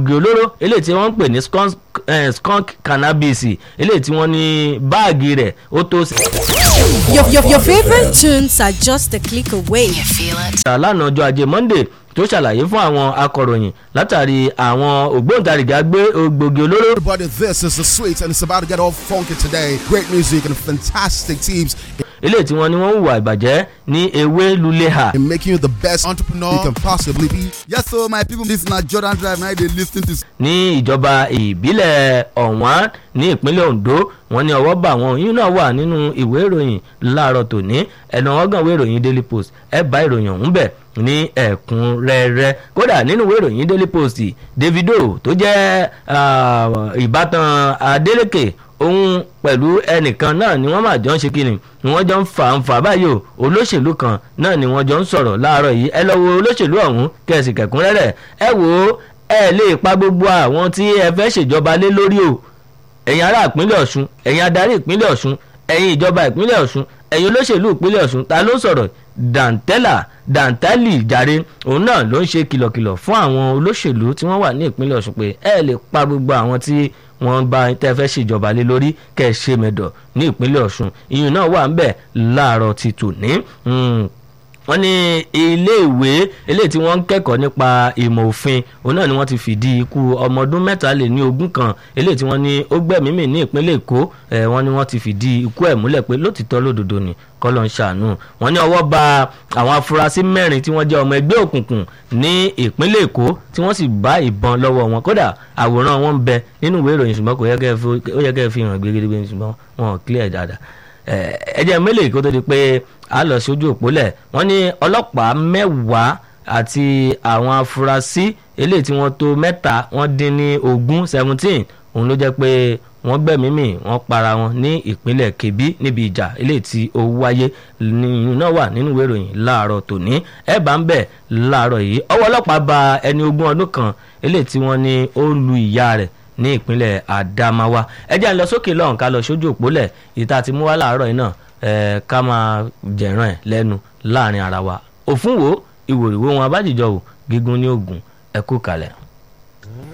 egbògi olóró eléyìí tí wọ́n ń pè ní skunk, eh, skunk cannabis eléyìí tí wọ́n ní báàgì rẹ̀ ó tó Your, your, your favorite tunes are just a click away. You feel it. lánàá ọjọ́ ajé monday tó ṣàlàyé fún àwọn akọ̀ròyìn látàrí àwọn ògbóǹtarìgì agbé egbògi olóró Everybody, this is the sweet, and it's about to get all funky today. Great music and fantastic teams eléyìí tí wọ́n ní wọ́n hùwà ìbàjẹ́ ní ewé luleha in making you the best entrepreneur you can possibly be. Yes, so my people, this na Jordan Drive. Now they listen to ní ìjọba ìbílẹ̀ ọ̀wọ́n ní ìpínlẹ̀ ondo wọ́n ní ọwọ́ bá wọn yín náà wà nínú ìwé ìròyìn láàárọ̀ tòní ẹ̀nà ọgàn ìwé ìròyìn daily post ẹ̀ bá ìròyìn ọ̀hún bẹ̀ ní ẹ̀kúnrẹ́rẹ́ kódà nínú ìwé ìròyìn daily post davido tó jẹ́ ah, ìbátan adeleke òun pẹ̀lú ẹnìkan náà ni wọ́n máa jọ ń ṣe kíni ni wọ́n jọ ń fà ń fà báyìí o olóṣèlú kan náà ni wọ́n jọ ń sọ̀rọ̀ láàárọ̀ yìí ẹ lọ wo olóṣèlú ọ̀hún kẹ̀sì kẹ̀kúnrẹ́rẹ́ ẹ wò ó ẹ lè pa gbogbo àwọn tí ẹ fẹ́ ṣèjọba lé lórí o ẹ̀yin ará ìpínlẹ̀ ọ̀ṣun ẹ̀yin adarí ìpínlẹ̀ ọ̀ṣun ẹ̀yin ìjọba ìpínlẹ̀ ọ̀ṣun ẹ̀yin olóṣèlú ìpínlẹ̀ ọ̀ṣun ta ló sọ̀rọ̀ dantella dantali jàre òun náà ló ń ṣe kìlọ̀kìlọ̀ fún àwọn olóṣèlú tí wọ́n wà ní ìpínlẹ̀ ọ̀ṣun pé ẹ lè pa gbogbo àwọn tí wọ́n bá tẹ́ fẹ́ ṣèjọba lé lórí kẹ́ ẹ ṣe mẹ́dọ̀ ní ìpínlẹ̀ ọ̀ṣun ìyún náà wà ń bẹ̀ láàárọ̀ ti tòní wọ́n ní iléèwé eléyìí tí wọ́n ń kẹ́kọ̀ọ́ nípa ìmọ̀ òfin òun náà ni wọ́n ti fìdí ikú ọmọ ọdún mẹ́ta lé ní ogún kan eléyìí tí wọ́n ní ó gbẹ̀mí mì ní ìpínlẹ̀ èkó ẹ̀ wọ́n ní wọ́n ti fìdí ikú ẹ̀ múlẹ̀ pé lótìtọ́ lódodo ni kọ́lọ́ ń ṣàánú wọ́n ní ọwọ́ ba àwọn afurasí mẹ́rin tí wọ́n jẹ́ ọmọ ẹgbẹ́ òkùnkùn ní ìpínlẹ̀ èkó tí wọ́n sì bá ìbọn lọ́wọ́ wọn kódà àwòrán wọn ń bẹ nínú ìwé ìròyìn ṣùgbọ́n kò yẹ kẹ́ ẹ fi- ó yẹ kẹ́ ẹ fi hàn gbégbé ṣùgbọ́n wọn ò clear dáadáa ẹ jẹ́ mélòó kó tó di pé a lọ sójú òpólẹ̀ wọ́n ní ọlọ́pàá mẹ́wàá àti àwọn afurasí eléyìí tí wọ́n tó mẹ́ta wọ́n dín ní ogún seventeen òun ló jẹ́ pé wọ́n gbẹ̀mí mì wọ́n para wọn ní ìpínlẹ̀ kebbi níbi ìjà eléyìí tí ó wáyé nínú náà wà nínú ìwé ìròyìn láàárọ̀ tòní ẹ̀ bá ń bẹ̀ láàárọ̀ yìí ọwọ́ ọlọ́pàá ba ẹni ogún ọdún kan eléyìí tí wọ́n ní ó lu ìyá rẹ̀ ní ìpínlẹ̀ Adamawa ẹ jẹ́ à ń lọ sókè lọ́hùn ká lọ sójú òpólẹ̀ ìta ti mú wá láàárọ̀ yìí náà ẹ̀ ká máa jẹ̀ràn ẹ̀ lẹ́nu láàrin ara wa òfun wo ìwòrìwò wọn abájíjọ wò gígùn ní ògùn ẹ kú kalẹ̀.